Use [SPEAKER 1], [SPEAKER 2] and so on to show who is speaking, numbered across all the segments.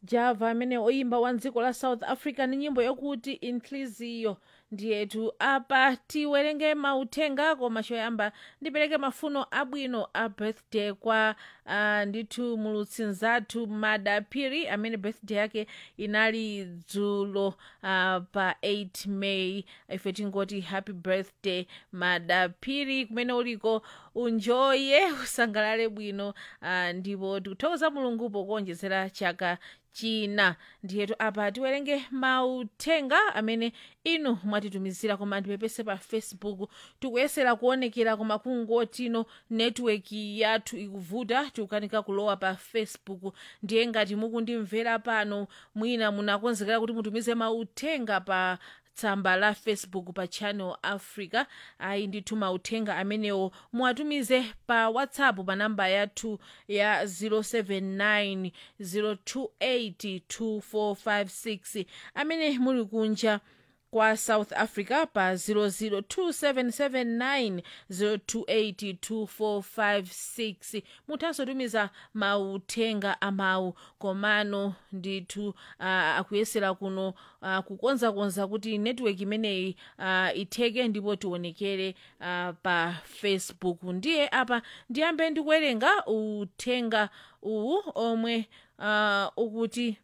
[SPEAKER 1] java amene oyimba wa dziko la south africa ndi nyimbo yokuti inhliziyo ndiyetu apa tiwerenge mauthenga koma choyamba ndipereke mafuno abwino a birthday kwa uh, ndithu mulutsi nzathu madapiri amene birthday yake inali dzulo uh, pa 8 may ife tingoti happy birthday madapiri kumene uliko unjoye usangalale bwino uh, ndipo tikuthokoza mulungu pokuonjezera chaka china ndiyetu apa tiwerenge mauthenga amene inu mwatitumizira koma ndipepese pa facebook tikuyesera kuonekera koma kungotino netiweki yathu ikuvuta tikukanika kulowa pa facebook ndiye ngati mukundimvera pano mwina munakonzekera kuti mutumize mauthenga pa tsamba la facebook pa channel africa ayi ndithu mauthenga amenewo muwatumize pa whatsapp pa namba yathu ya 079 028 2456 amene muli kunja kwa south africa pa 0027790282456 muthanso tumiza mauthenga amawu komano ndithu uh, akuyesera kuno uh, kukonzakonza kuti netiweki imeneyi uh, itheke ndipo tionekere uh, pa facebook ndiye apa ndiyambe ndikuwerenga uthenga uwu omwe uh, ukuti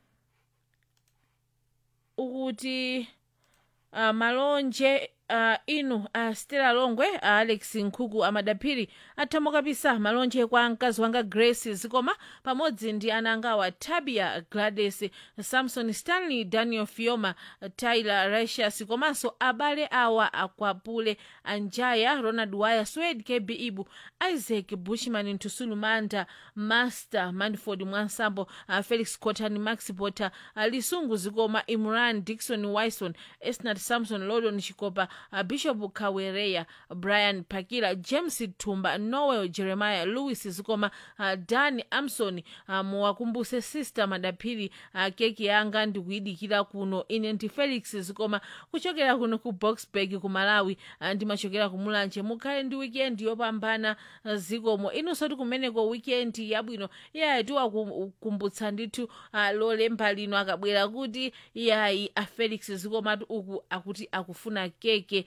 [SPEAKER 1] ukuti uh, malonje uh, inu uh, stela longwe uh, alex nkhuku amadapiri athamukapisa malonje kwa mkazi wanga grace zikoma pamodzi ndi ana angawa tabia gladys samson stanley daniel fioma tyler ratius komanso abale awa akwapule anjaya ronald wire swed kb ibu isaac bushman ntusulu manda master manford mwansambo uh, felix cotani max potter uh, lisungu zikoma imran dikson wison esnat samson lodon chikopa uh, bishop kawereya brian pakila james tumba noel jeremiah louis zikoma uh, dan amson uh, muwakumbuse sister madapiri uh, keki yanga ndikuyidikira kuno ine ndi felix zikoma kuchokera kuno ku boxburg ku malawi uh, ndimachokera ku mulanje mukhale ndi wikendi yopambana uh, zikomo inunso ti kumeneko wikendi yabwino iyayi tiwakumbutsa ndithu uh, lolemba lino akabwera kuti iyayi a felix zikomatu uku akuti akufuna keke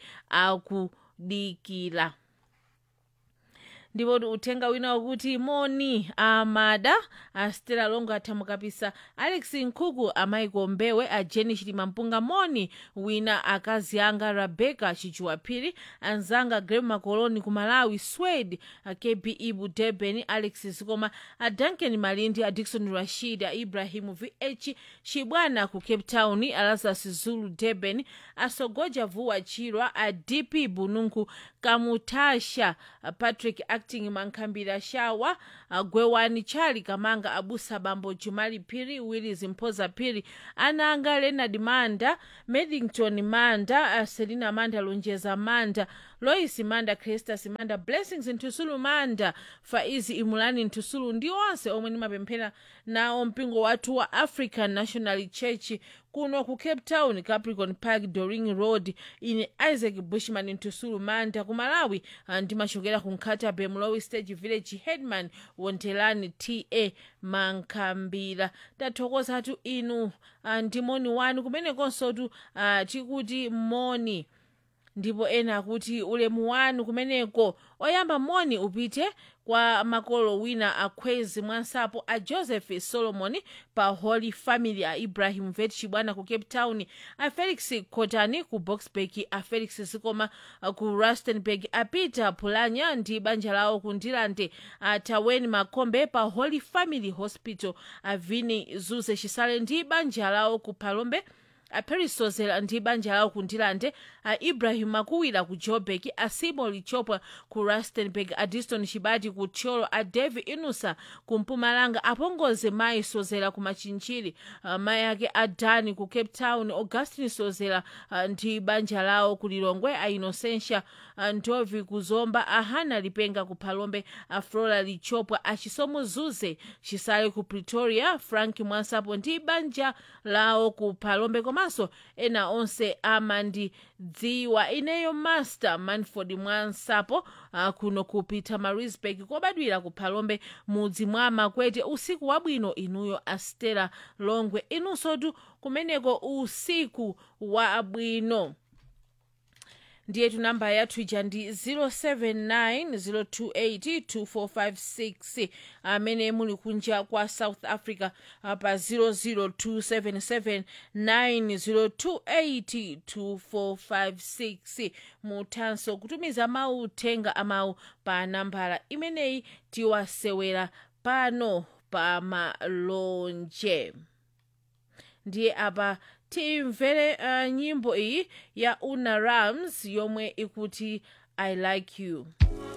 [SPEAKER 1] akudikira ndipo uthenga wina wakuti moni amada a stela longo athamukapisa alex nkhuku amaiko mbewe a jeni chitima mpunga moni wina akazi anga rebecca chichuwaphiri anzanga grem makoloni ku malawi swed a kb ibu durban alex zikoma a duncan malindi a dikson rashid a ibrahimu vh chibwana ku cape town alazas zulu durban asogoja vuwa chirwa a dp bununku kamutasha a patrick acting mankhambira shawa gwewani chali kamanga abusa bambo jumali phiri willis mphoza phiri ana anga leonard manda medington manda selina manda lonjeza manda lois manda crestas manda blessings ntusulu manda faizi imulani ntusulu ndi onse omwe ndimapemphera nawo mpingo wathu wa african national church kuno ku cape town capricorn park doring road ine isaac bushman ntusulu manda ku malawi ndimachokera ku nkhatabe mlowi stage village headman wontelani ta mankhambira tathokozatu inu ndi moni wanu kumenekonsotu uh, tikuti moni ndipo ena akuti ulemu wanu kumeneko oyamba moni upite kwa makolo wina akhwezi mwansapo a joseph solomon pa holy family a ibrahim vet chibwana ku cape town a felix cotani ku boxburg a felix zikoma ku rustenburg a peter pulanya ndi banja lawo ku ndilande a taweni makombe pa holy family hospital a vini zuze chisale ndi banja lawo ku palombe aperisozela ndi banja lawo ku ndilande a ibrahim makuwira ku joburg a simon lichopa ku rustenburg a diston chibati ku tcholo a davi inusa ku mpumalanga apongoze mayi sozela ku machinchiri uh, mayi ake a dani ku cape town augustin sozela uh, ndi banja lawo ku lilongwe a inocentia uh, ndovi ku zomba a hana lipenga ku phalombe a flora lichopwa a chisomo zuze chisale ku pretoria frank mwansapo ndi banja lawo ku phalombe koma komanso ena onse amandidziwa ineyo master manford mwansapo uh, kuno ku pietermaritzburg kobadwira ku phalombe mudzi mwa makwete usiku wabwino inuyo astela longwe inunsotu kumeneko usiku wabwino ndiye namba yathu ija ndi 079 amene muli kunja kwa south africa uh, pa 00277 9028 2456 muthanso kutumiza mawu uthenga amawu pa nambala imeneyi tiwasewera pano pa malonje ndiye apa timvere uh, nyimbo iyi ya una rams yomwe ikuti i like you